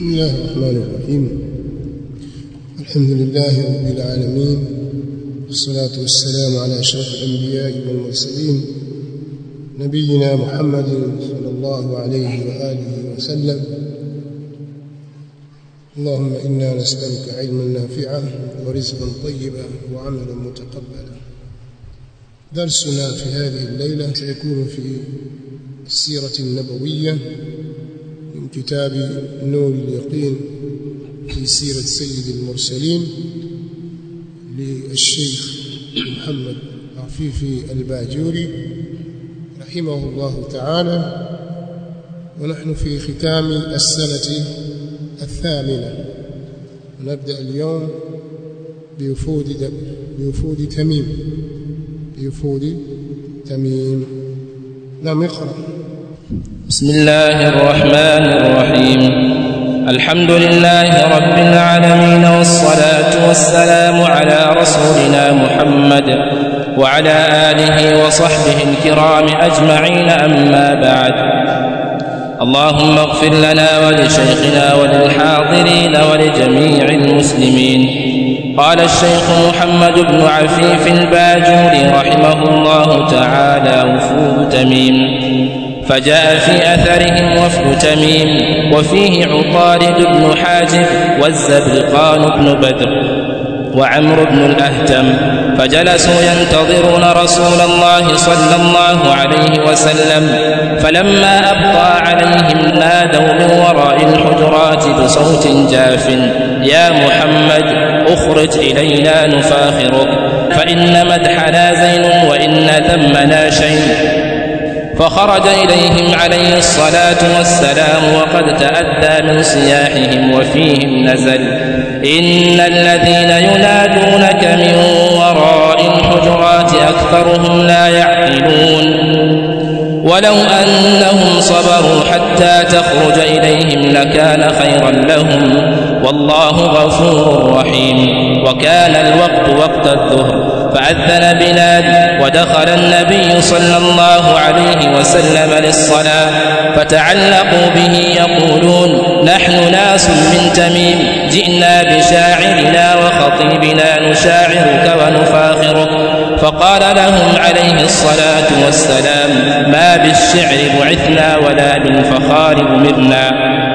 بسم الله الرحمن الرحيم الحمد لله رب العالمين والصلاة والسلام على أشرف الأنبياء والمرسلين نبينا محمد صلى الله عليه وآله وسلم اللهم إنا نسألك علما نافعا ورزقا طيبا وعملا متقبلا درسنا في هذه الليلة سيكون في السيرة النبوية من كتاب نور اليقين في سيرة سيد المرسلين للشيخ محمد عفيفي الباجوري رحمه الله تعالى ونحن في ختام السنة الثامنة ونبدأ اليوم بوفود بوفود تميم بوفود تميم نعم اقرأ بسم الله الرحمن الرحيم الحمد لله رب العالمين والصلاة والسلام على رسولنا محمد وعلى آله وصحبه الكرام أجمعين أما بعد اللهم اغفر لنا ولشيخنا وللحاضرين ولجميع المسلمين قال الشيخ محمد بن عفيف الباجوري رحمه الله تعالى وفود تميم فجاء في أثرهم وفد تميم وفيه عطارد بن حاجب والزبرقان بن بدر وعمرو بن الأهتم فجلسوا ينتظرون رسول الله صلى الله عليه وسلم فلما أبقى عليهم نادوا من وراء الحجرات بصوت جاف يا محمد اخرج إلينا نفاخرك فإن مدحنا زين وإن ذمنا شيء فخرج إليهم عليه الصلاة والسلام وقد تأدى من صياحهم وفيهم نزل إن الذين ينادونك من وراء الحجرات أكثرهم لا يعقلون ولو أنهم صبروا حتى تخرج إليهم لكان خيرا لهم والله غفور رحيم وكان الوقت وقت الظهر فأذن بلال ودخل النبي صلى الله عليه وسلم للصلاة فتعلقوا به يقولون نحن ناس من تميم جئنا بشاعرنا وخطيبنا نشاعرك ونفاخرك فقال لهم عليه الصلاة والسلام ما بالشعر بعثنا ولا بالفخار أمرنا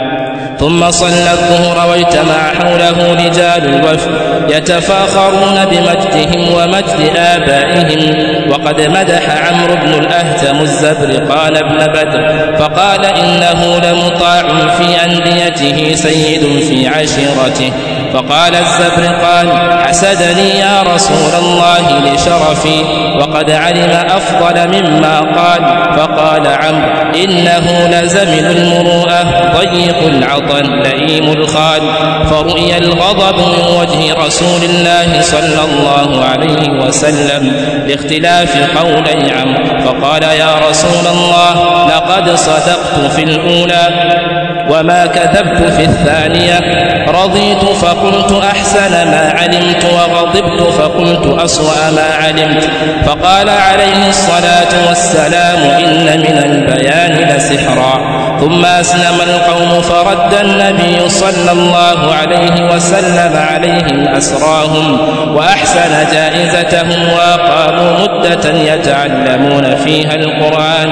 ثم صلى الظهر واجتمع حوله رجال الوفد يتفاخرون بمجدهم ومجد آبائهم وقد مدح عمرو بن الأهتم الزبرقان بن بدر فقال إنه لمطاع في أنديته سيد في عشيرته فقال الزبرقان حسدني يا رسول الله لشرفي وقد علم أفضل مما قال فقال عمرو إنه لزمن المروءة ضيق العطن لئيم الخال فرؤي الغضب من وجه رسول الله صلى الله عليه وسلم لاختلاف قولي عمرو فقال يا رسول الله لقد صدقت في الأولى وما كذبت في الثانية رضيت فقلت أحسن ما علمت وغضبت فقلت أسوأ ما علمت فقال عليه الصلاة والسلام إن من البيان لسحرا ثم أسلم القوم فرد النبي صلى الله عليه وسلم عليهم أسراهم وأحسن جائزتهم وأقاموا مدة يتعلمون فيها القرآن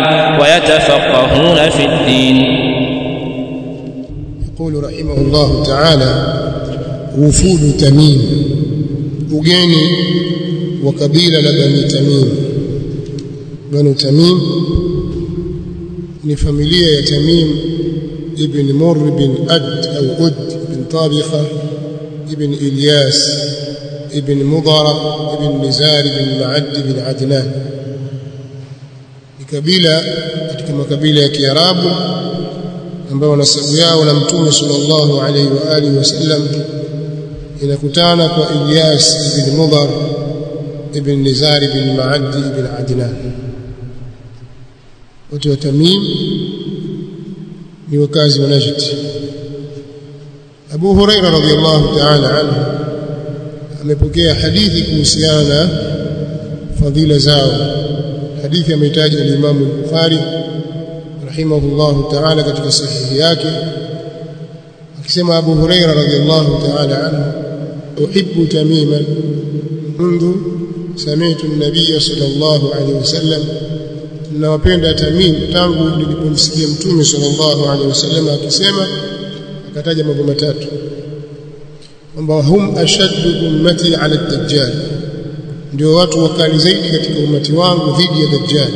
ويتفقهون في الدين يقول رحمه الله تعالى وفود تميم ugeni wa kabila la bani tamim bani tamim ni familia ya tamim ibn murr bin ad au ud bin tabiqa ibn ilyas ibn mudara ibn nizar ibn ma'ad ibn adnan ni kabila katika makabila ya kiarabu ambao nasabu yao na mtume sallallahu alaihi wa alihi wasallam inakutana kwa Ilyas ibn Mudhar ibn Nizar ibn Ma'ad ibn Adnan wote wa Tamim ni wakazi wa Najd Abu Huraira radhiyallahu ta'ala anhu amepokea hadithi kuhusiana na fadhila zao hadithi ametaja al-Imam al-Bukhari rahimahullahu ta'ala katika sahihi yake akisema Abu Huraira radhiallahu ta'ala anhu uhibbu tamiman منذ سمعت النبي صلى الله عليه وسلم nawapenda tamim tangu nilipomsikia mtume sallallahu alaihi wasallam akisema akataja mambo matatu kwamba hum ashaddu ummati ala dajjal ndio watu wakali zaidi katika umati wangu dhidi ya dajjal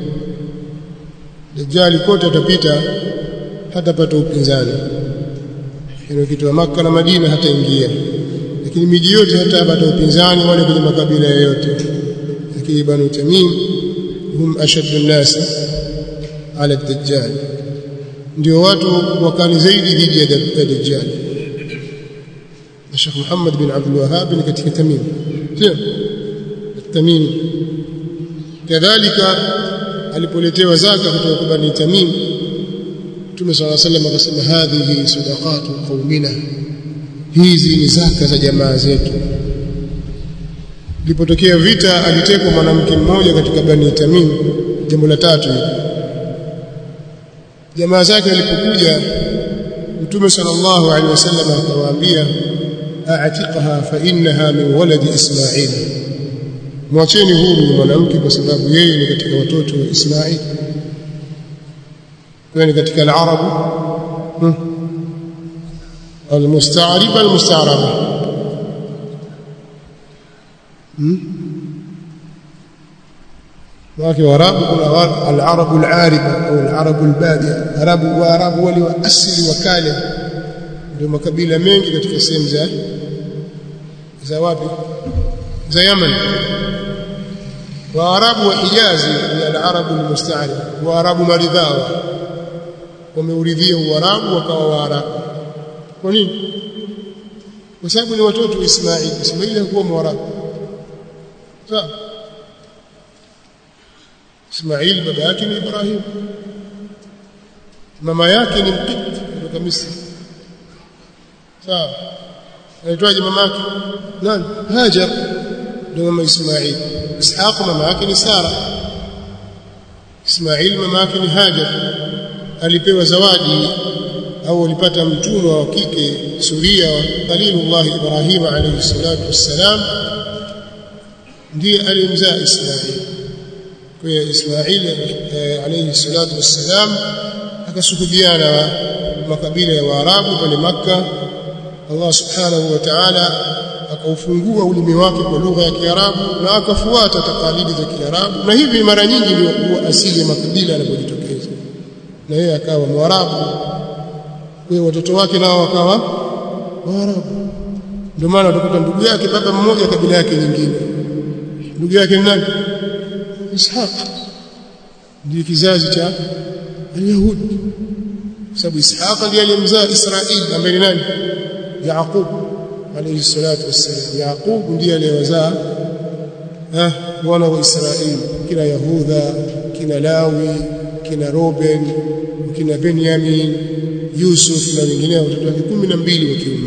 dajjal kote atapita hatapata upinzani hilo kitu wa maka na Madina hataingia lakini miji yote hatapata upinzani wale kwenye makabila yoyote lakini banu tamim hum ashaddu an-nas ala ad-dajjal ndio watu wakali zaidi dhidi ya dajjal Sheikh Muhammad bin Abdul Wahhab ni katika tamim sio tamim kadhalika alipoletewa zaka kutoka kwa bani tamim Mtume صلى الله عليه وسلم akasema hadhihi sadaqatu qaumina hizi ni zaka za jamaa zetu Ilipotokea vita alitekwa mwanamke mmoja katika Bani Tamim jambo la tatu jamaa zake walipokuja Mtume sallallahu alaihi wasallam akawaambia a'tiqaha fa innaha min waladi Ismail mwacheni huru mwanamke kwa sababu yeye ni katika watoto wa Ismail kwa ni katika al-arabu al-musta'rib al-musta'raba wake warabu kuna al-arabu al-ariba au al-arabu al-badia arabu wa arabu wale wa asili wa kale ndio makabila mengi katika sehemu za za wapi za Yemen waarabu wa Hijazi ni al-arabu al-musta'rib waarabu maridhawa wameuridhia uarabu wakawa waarabu kwa nini kwa sababu ni watoto wa Ismaili Ismaili hakuwa mwarabu sawa Ismail baba yake ni Ibrahim mama yake ni Mqit kutoka Misri sawa anaitwaje mama yake nani Hajar ndio mama Ismail Ishaq mama yake ni Sara Ismail mama yake ni Hajar alipewa zawadi au alipata mtumwa wa kike Suria wa Khalilullah Ibrahim alayhi salatu wassalam ndiye alimzaa Ismail kwa Ismail alayhi salatu wassalam akasuhudiana na makabila ya Waarabu pale Makka Allah subhanahu wa ta'ala akaufungua ulimi wake kwa lugha ya Kiarabu na akafuata takalidi za Kiarabu na hivi mara nyingi ndio kuwa asili ya makabila yanapojitokeza na yeye akawa Mwarabu kwa watoto wake nao wakawa Waarabu ndio maana utakuta ndugu yake baba mmoja kabila yake nyingine ndugu yake ni nani Ishaq ndiye kizazi cha Yahudi sababu Ishaq ndiye aliyemzaa Israeli ambaye ni nani Yaqub alayhi salatu wassalam Yaqub ndiye aliyewazaa eh wana wa Israeli kina Yahuda kina Lawi kina Ruben kina Benjamin Yusuf na wengineo watoto wake 12 wa kiume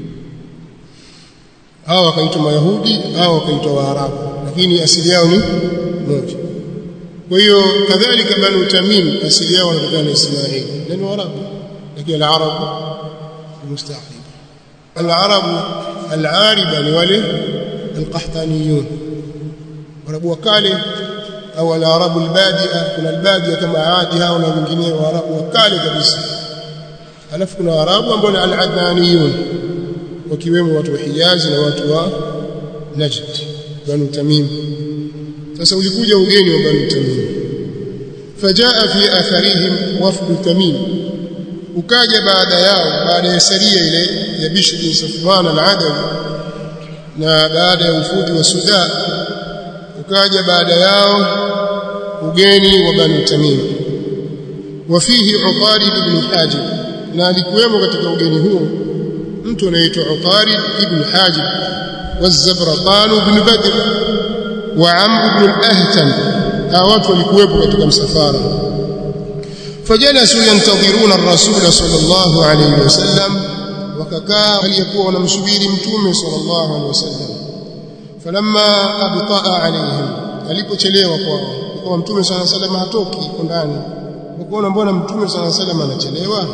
hao wakaitwa Mayahudi hao wakaitwa Waarabu lakini asili yao ni moja kwa hiyo kadhalika banu tamim asili yao wanatokana na Ismail na ni Waarabu lakini al-Arabu mustaqim al-Arabu al-Ariba ni wale al-Qahtaniyun Waarabu wa kale au al-Arabu al-Badia kuna al-Badia kama Adi hao na wengine Waarabu wa kale kabisa alafu kuna Waarabu ambao ni al-Adnaniyun wakiwemo watu wa Hijazi na watu wa Najd banu Tamim sasa ulikuja ugeni wa banu Tamim fajaa fi atharihim wafdu Tamim ukaja baada yao baada ya saria ile ya Bishr bin Safwan al-Adawi na baada ya ufuti wa Sudan ukaja baada yao ugeni wa banu Tamim wafihi Uqarid ibn Hajib na alikuwemo katika ugeni huo mtu anaitwa Uqarid ibn Hajib والزبرقان بن بدر وعمرو بن الأهتم watu walikuwepo katika msafara fajalasu yantadhiruna ar-rasul sallallahu alayhi wasallam wakakaa walikuwa wanamsubiri mtume sallallahu alayhi wasallam falamma abtaa alayhim alipochelewa kwao kwa mtume sallallahu alayhi wasallam hatoki huko ndani wakaona mbona mtume sallallahu alayhi wasallam anachelewa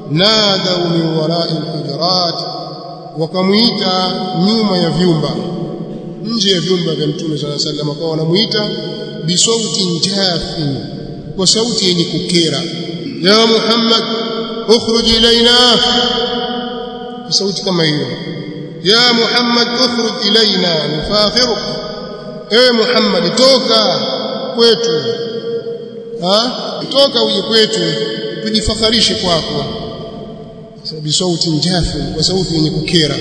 nadau min warai alhujurat wakamuita nyuma ya vyumba nje ya vyumba vya mtume sallallahu alaihi wasallam kwa wanamuita bisautin jafin kwa sauti yenye kukera ya muhammad ukhruj ilaina kwa sauti kama hiyo ya muhammad ukhruj ilaina nufakhiruk ewe muhammad toka kwetu ha toka uje kwetu tujifakharishe kwako sababu sauti njafu kwa sauti yenye kukera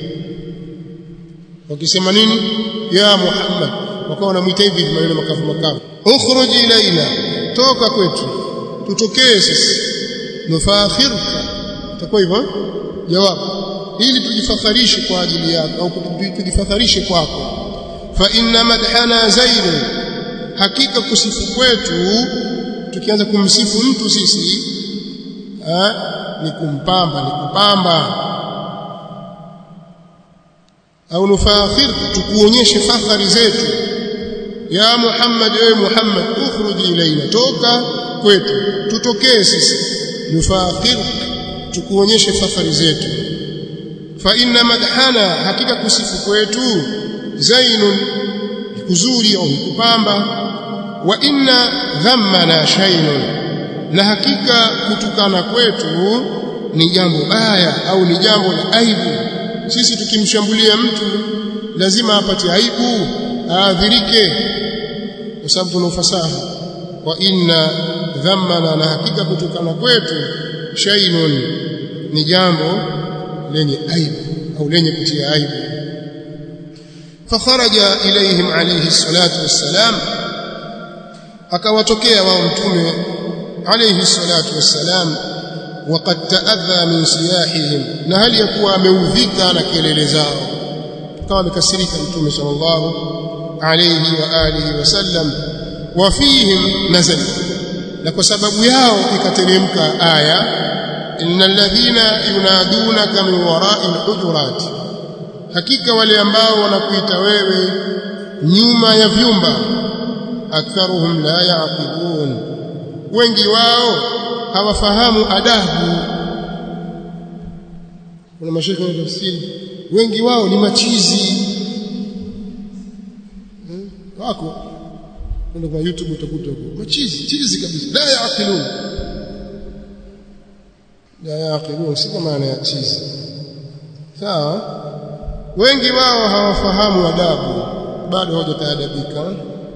wakisema nini ya muhammad wakawa wanamuita hivi maneno makavu makavu ukhruj ilaina toka kwetu tutokee sisi nufakhirka itakuwa hivyo jawabu ili tujifakharishe kwa ajili yako au tujifakharishe kwako fa inna madhana zaid hakika kusifu kwetu tukianza kumsifu mtu sisi ha, ni kumpamba ni kupamba au nufakhir tukuonyeshe fakhari zetu ya Muhammad ewe Muhammad ukhruj ilaina toka kwetu tutokee sisi nufakhir tukuonyeshe fakhari zetu fa inna madhana hakika kusifu kwetu zainun kuzuri au kupamba wa inna dhammana shaynun na hakika kutukana kwetu ni jambo baya au ni jambo la aibu sisi tukimshambulia mtu lazima apate aibu aadhirike kwa sababu tuna ufasaha wa inna dhammana na hakika kutukana kwetu shaynun ni jambo lenye aibu au lenye kutia aibu fakharaja ilaihim alayhi salatu wassalam akawatokea wao mtume alayhi salatu wassalam وقد تأذى من سياحهم na hali ya kuwa ameudhika na kelele zao kama amekasirika mtume sallallahu alayhi wa alihi wasallam wa fihim nazal na kwa sababu yao ikateremka aya innal ladhina yunadunaka min wara'i alhujurat hakika wale ambao wanakuita wewe nyuma ya vyumba aktharuhum la yaqilun wengi wao hawafahamu adabu kuna mashaka wa tafsiri wengi wao ni machizi hmm? wako kwenda kwa youtube utakuta huko machizi chizi kabisa la yaqilun la yaqilun si maana ya chizi sawa wengi wao hawafahamu adabu bado hawajataadabika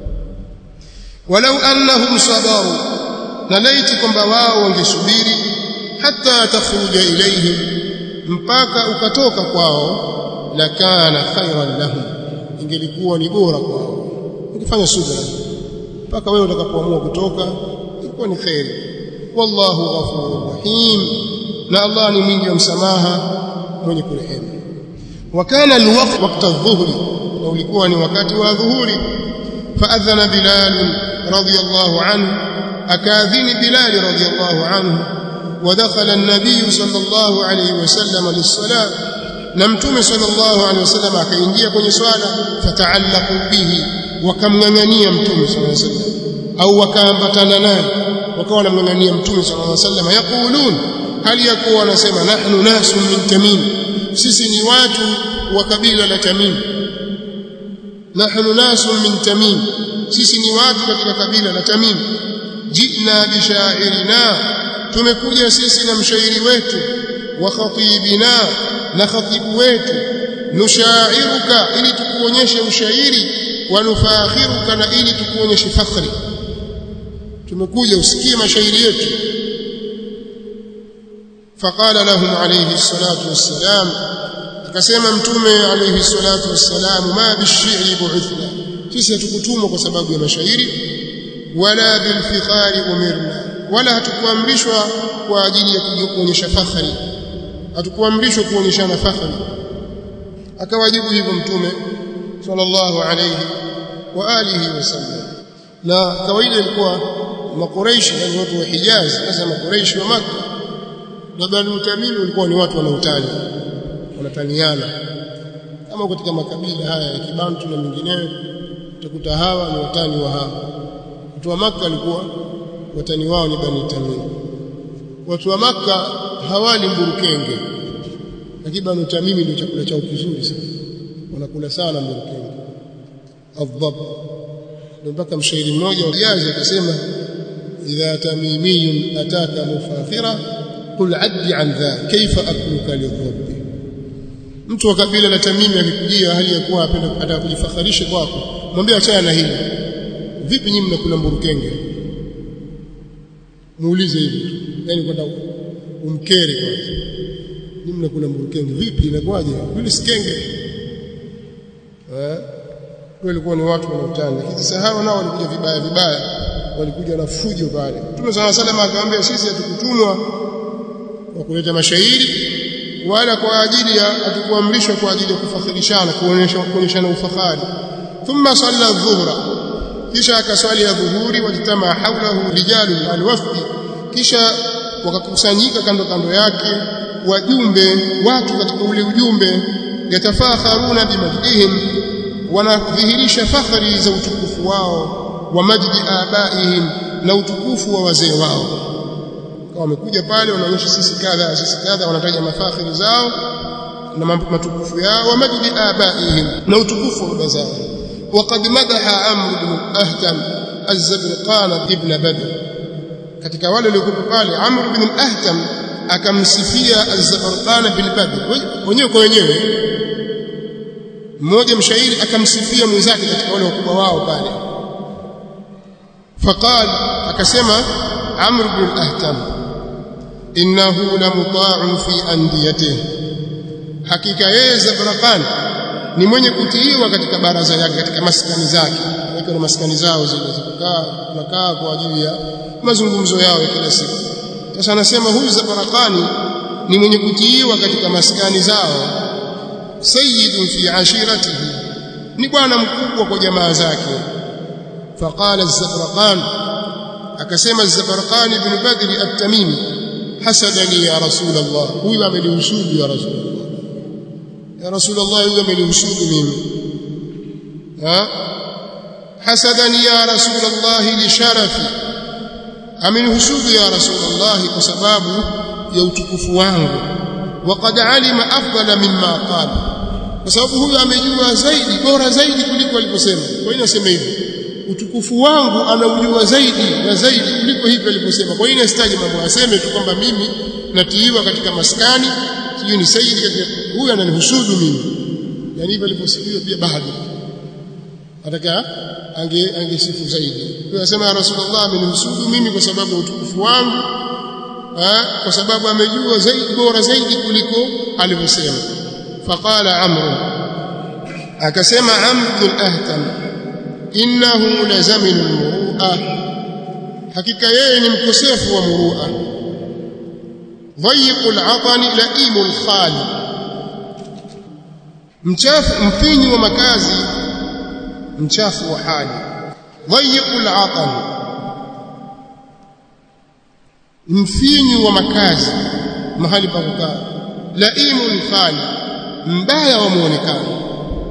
walau annahum sabaru na laiti kwamba wao wangesubiri hata takhruja ilaihim mpaka ukatoka kwao lakana khairan lahum ingelikuwa ni bora kwao ungefanya subra mpaka wewe utakapoamua kutoka ilikuwa ni khairi wallahu ghafurur rahim na Allah ni mwingi wa msamaha mwenye kurehemu وكان الوقت وقت الظهر لو ulikuwa ni wakati wa dhuhuri فاذن بلال رضي الله عنه اكاذن بلال رضي الله عنه ودخل النبي صلى الله عليه وسلم للصلاه نمتم صلى الله عليه وسلم akaingia kwenye swala fataallaqu bihi wakamngangania mtume صلى الله عليه وسلم au wakaambatana naye wakawa wanamngangania mtume صلى الله عليه وسلم yaqulun hali yakuwa wanasema nahnu nasun min tamim sisi ni watu wa kabila la Tamim nahnu nasun min Tamim sisi ni watu katika kabila la Tamim jina bishairina tumekuja sisi na mshairi wetu wa khatibina na khatibu wetu nushairuka ili tukuonyeshe ushairi wa nufakhiruka na ili tukuonyeshe fakhri tumekuja usikie mashairi yetu فقال لهم عليه الصلاة والسلام akasema mtume alayhi salatu wassalam ma bishiri bu'ithna sisi hatukutumwa kwa sababu ya mashairi wala bilfikhari umirna wala hatukuamrishwa kwa ajili ya kuonyesha fakhari hatukuamrishwa kuonyeshana fakhari akawajibu hivyo mtume sallallahu alayhi wa alihi wasallam na kawaida ilikuwa makuraishi yani watu wa Hijaz sasa makuraishi wa Makkah na Banu Tamim walikuwa ni watu wanautani wanataniana kama katika makabila haya ya Kibantu na mengineyo utakuta hawa ni watani wa hawa watu wa Makka walikuwa watani wao ni Bani Tamim watu wa maka hawali mburukenge lakini banu tamimi ndio chakula chao kizuri sana wanakula sana mburukenge adhab ndio mpaka mshairi mmoja wa Hijazi akasema idha tamimiyun ataka mufakhira qul addi an dha kaifa akluka lidhabbi mtu wa kabila la tamimi akikujia hali ya kuwa apenda ataka kujifakharisha kwako mwambie achana na hili vipi nyinyi mnakula mburukenge muulize hivi yani kwenda umkere kwanza nyinyi mnakula mburukenge vipi inakuwaje yule sikenge eh walikuwa ni watu wanaotana lakini sasa hao nao walikuja vibaya vibaya walikuja na fujo pale Mtume صلى الله عليه akamwambia sisi hatukutumwa kwa kuleta mashairi wala kwa ajili ya hatukuamrishwa kwa ajili ya kufakhirishana kuonyesha kuonyeshana ufahari thumma salla dhuhra kisha akaswali ya dhuhuri walitama haulahu rijalu alwafdi kisha wakakusanyika kando kando yake wajumbe watu katika ule ujumbe yatafakharuna bimajdihim wanadhihirisha fakhari za utukufu wao wa majdi abaihim na utukufu wa wazee wao kwa wamekuja pale wanaonyesha sisi kadha sisi kadha wanataja mafakhiri zao na matukufu yao wa majdi abaihim na utukufu wa baba zao وقد مدح عمرو بن الاهتم الزبرقان ابن بدر katika wale waliokuwa pale Amr ibn al-Ahtam akamsifia az-Zabarqan bil Badr wenyewe kwa wenyewe mmoja mshairi akamsifia mwenzake katika wale wakubwa wao pale faqal akasema Amr ibn al-Ahtam innahu la muta'un fi andiyatihi hakika yeye Zabarqan ni mwenye kutiiwa katika baraza yake katika maskani zake wako na maskani zao zile zikukaa nakaa kwa ajili ya mazungumzo yao ya kila siku sasa anasema huyu Zabarakani ni mwenye kutiiwa katika maskani zao sayyidun fi ashiratihi ni bwana mkubwa kwa jamaa zake faqala az-Zabarqan akasema az-Zabarqan ibn Badr at-Tamimi hasadani ya Rasulullah huyu amenihusudu ya Rasulullah ya Rasulullah huyu amenihusudu mimi ha hasadani ya Rasulullah li sharafi amenihusudu ya Rasulullah kwa sababu ya utukufu wangu waqad alima afdala mimma qala kwa sababu huyu amejua zaidi bora zaidi kuliko aliposema kwa hiyo nasema hivi utukufu wangu anaujua zaidi na zaidi kuliko hivi aliposema kwa hiyo nasitaji mambo aseme tu kwamba mimi natiiwa katika maskani sijui ni saidi katika huyu ananihusudu mimi yani hivyo aliposifiwa pia bado ataka ange angesifu zaidi kwa anasema ya rasulullah amenihusudu mimi kwa sababu ya utukufu wangu ha? kwa sababu amejua zaidi bora zaidi kuliko alivyosema faqala amr akasema amr bin ahtam innahu lazaminu almurua hakika yeye ni mkosefu wa murua ضيق العطن لئيم الخال mchafu mfinyu wa makazi mchafu wa hali ضيق العطن mfinyu wa makazi mahali pa kukaa laimul khali mbaya wa muonekano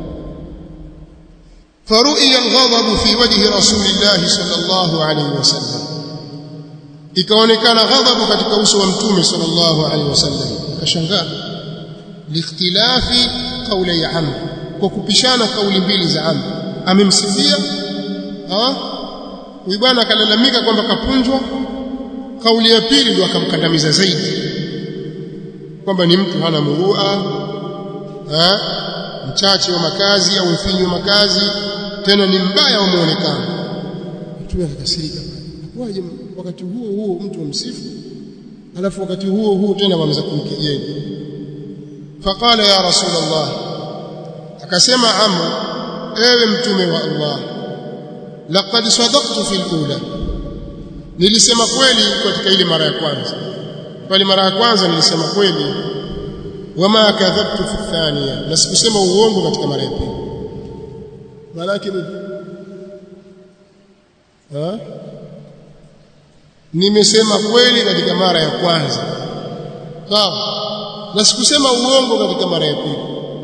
فرؤي الغضب في وجه رسول الله صلى الله عليه وسلم ikaonekana ghadhabu katika uso wa mtume sallallahu alaihi wasallam akashangaa liikhtilafi qawli ya amr kwa kupishana kauli mbili za amr amemsifia huyu bwana akalalamika kwamba kapunjwa kauli ya pili ndio akamkandamiza zaidi kwamba ni mtu hana murua mchache wa makazi au mfinyu wa makazi tena ni mbaya wa muonekano mtume akakasirika waje wakati huo huo mtu msifu alafu wakati huo huo tena waanza kumkejeli faqala ya rasulullah akasema amr ewe mtume wa allah laqad sadaqtu fil ula nilisema kweli katika ile mara ya kwanza pale mara ya kwanza nilisema kweli wama kadhabtu fi thaniya na sikusema uongo katika mara ya pili maana yake ni ha nimesema kweli katika mara ya kwanza sawa na sikusema uongo katika mara ya pili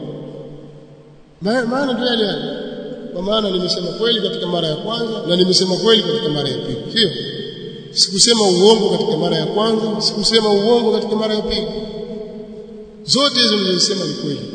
maana ndio yale yale kwa maana nimesema kweli katika mara ya kwanza na nimesema kweli katika mara ya pili sio sikusema uongo katika mara ya kwanza sikusema uongo katika mara ya pili zote hizo nilizosema ni kweli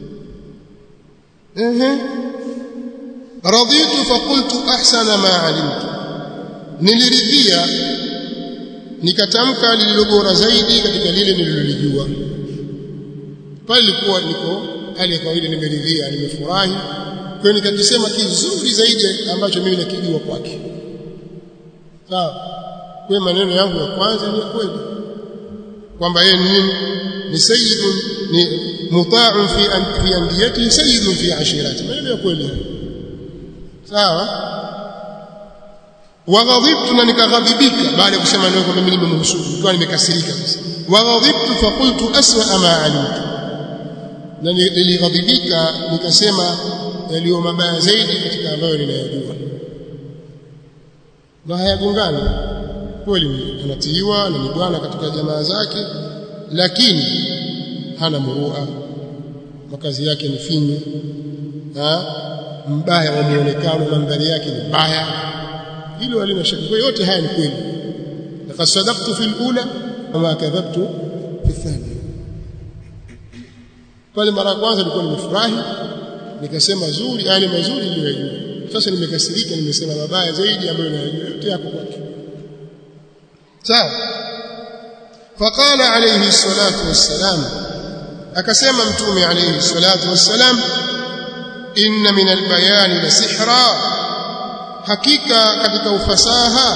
ehe raditu faqultu ahsana ma alimtu niliridhia nikatamka lililo bora zaidi katika lile nililolijua pale ilikuwa niko hali ya kawaida nimeridhia nimefurahi kwa hiyo nikakisema kizuri zaidi ambacho mimi nakijua kwake sawa kwa maneno yangu ya kwanza ni kweli kwamba yeye ni ni sayyidun ni muta'un fi an fi andiyati sayyidun fi ashirati maneno ya kweli sawa waghadhibtu na nikaghadhibika baada ya kusema neno kwamba mimi nimemhusudu nikawa nimekasirika sasa waghadhibtu faqultu aswa ma alimtu na nilighadhibika nikasema yaliyo mabaya zaidi katika ambayo ninayajua na hayagongani kweli anatiiwa na ni bwana katika jamaa zake lakini hana murua makazi yake ni finyu mbaya wa muonekano mandhari yake ni mbaya hilo halina shaka kwa yote haya ni kweli laqad sadaqtu fil ula wama kadhabtu fi thani pale mara ya kwanza nilikuwa nimefurahi nikasema zuri yale mazuri niliyojua sasa nimekasirika nimesema mabaya zaidi ambayo nayajua yote yako kwake sawa faqala alayhi salatu wassalam akasema mtume alayhi salatu wassalam inna min albayani la sihra hakika katika ufasaha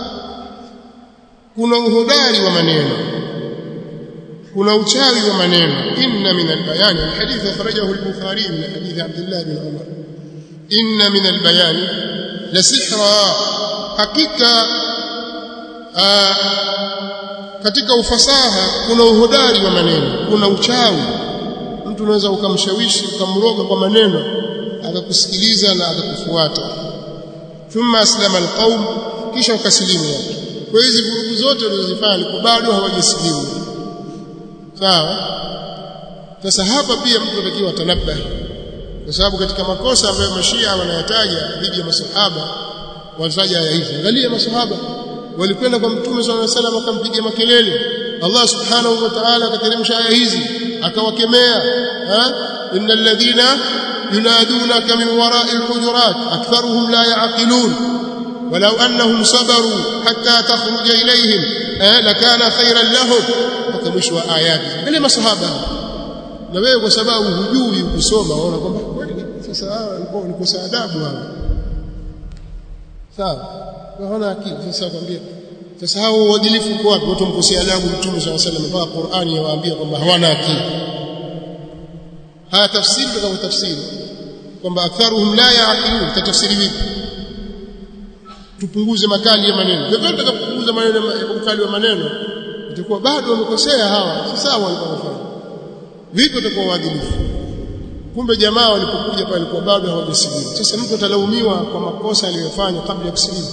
kuna uhodari wa maneno kuna uchawi wa maneno inna min albayani alhadith akhrajahu al-bukhari min hadith abdullah bin umar inna min albayani la sihra hakika katika ufasaha kuna uhodari wa maneno kuna uchawi mtu unaweza ukamshawishi ukamroga kwa maneno akakusikiliza na akakufuata thumma aslama alqaum kisha ukasilimu watu kwa hizi vurugu zote walizozifanya alikuwa bado hawajasilimu sawa sasa hapa pia mtu anatakiwa atanabahi kwa sababu katika makosa ambayo mashia wanayataja dhidi ya masahaba wanataja aya hizi angalia masahaba walikwenda kwa mtume swalla alayhi wasallam akampigia makelele Allah subhanahu wa ta'ala akateremsha aya hizi akawakemea innal ladhina yunadunaka min wara'i alhujurat aktharuhum la ya'qilun ولو أنهم صبروا حتى تخرج إليهم لكان خيرا لهم mpaka wa ayati ile masahaba na wewe kwa sababu hujui kusoma unaona kwamba kweli sasa hawa walikuwa ni kosa adabu hawa sawa hawana akili sasa kwambia sasa hao uadilifu uko wapi watu mkosea adabu mtume swalla sallam mpaka Qur'ani yawaambia kwamba hawana akili haya tafsiri kama tafsiri kwamba aktharuhum la ya'qilun tatafsiri vipi tupunguze makali ya maneno vyovyote tutakapopunguza maneno ukali wa maneno itakuwa bado wamekosea hawa si sawa walikuwa wanafanya vipi watakuwa waadilifu kumbe jamaa walipokuja pale walikuwa bado hawajasilimu sasa mtu atalaumiwa kwa makosa aliyofanya kabla ya kusilimu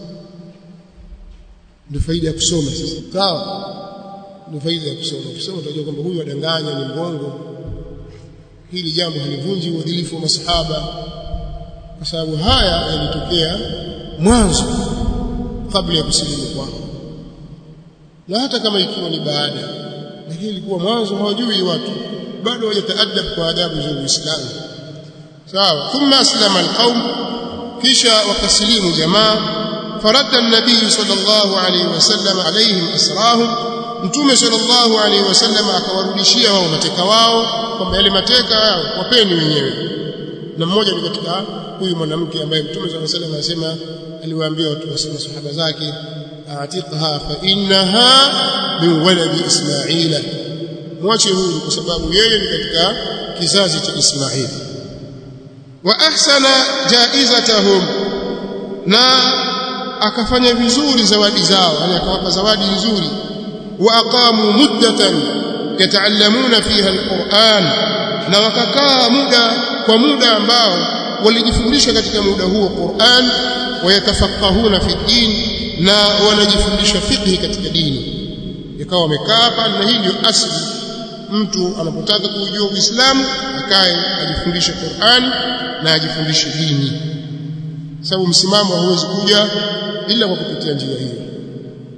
ndio faida ya kusoma sasa sawa ndio faida ya kusoma ukisoma utajua kwamba huyu adanganya ni mgongo hili jambo halivunji uadilifu wa masahaba kwa sababu haya yalitokea mwanzo kabla ya kusilimu kwao na hata kama ikiwa ni baada lakini ilikuwa mwanzo hawajui watu bado hawajataadab kwa adabu za Uislamu sawa thumma aslama alqaum kisha wakasilimu jamaa faradda an-nabiy sallallahu alayhi wasallam alayhim asrahum mtume sallallahu alayhi wasallam akawarudishia wao mateka wao kwamba yale mateka yao wapeni wenyewe na mmoja ni katika huyu mwanamke ambaye mtume sallallahu alayhi wasallam anasema aliwaambia watu wa sahaba zake atiqha fa innaha min waladi ismaila mwache huyu kwa sababu yeye ni katika kizazi cha Ismaili wa ahsana jaizatahum na akafanya vizuri zawadi zao yani akawapa zawadi nzuri wa aqamu muddatan yataallamuna fiha alquran na wakakaa muda kwa muda ambao walijifundisha katika muda huo Qur'an wayatafaqahuna fi din na wanajifundisha fiqh katika dini ikawa wamekaa pale na hii ndio asli mtu anapotaka kujua Uislamu akae ajifundishe Qur'an na ajifundishe dini sababu msimamo hauwezi kuja ila kwa kupitia njia hiyo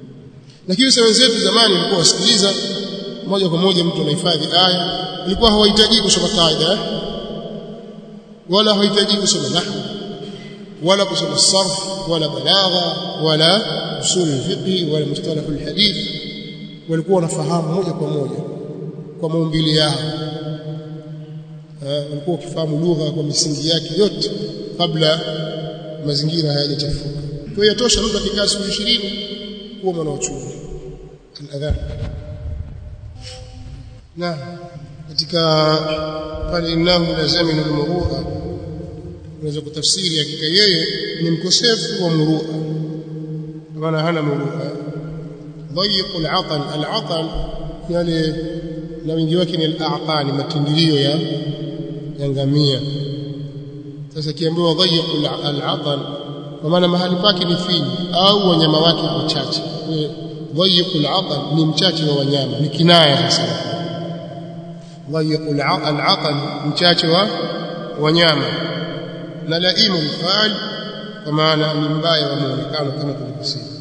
lakini sasa wenzetu zamani walikuwa wasikiliza moja kwa moja mtu anahifadhi aya ilikuwa hawahitaji kusoma kaida wala hawahitaji kusoma nahwu wala kusoma sarf wala balagha wala usul fiqh wala mustalah alhadith walikuwa wanafahamu moja kwa moja kwa maumbile yao walikuwa wakifahamu lugha kwa misingi yake yote kabla mazingira hayajachafuka kwa hiyo yatosha mtu akikaa siku 20 kuwa mwanachuoni al-adhan na katika pale innahu lazaminu al-murua unaweza kutafsiri hakika yeye ni mkosefu wa murua maana hana murua ضيق العقل العقل يعني na wingi wake ni al-a'qani matindilio ya ya ngamia sasa kiambiwa dhayiqul al-aqal kwa maana mahali pake ni finyu au wanyama wake wachache dhayiqul aqal ni mchache wa wanyama ni kinaya sasa dhayiqul al-aqal mchache wa wanyama na laimu al kwa maana ni mbaya wa muonekano kama tulivyosema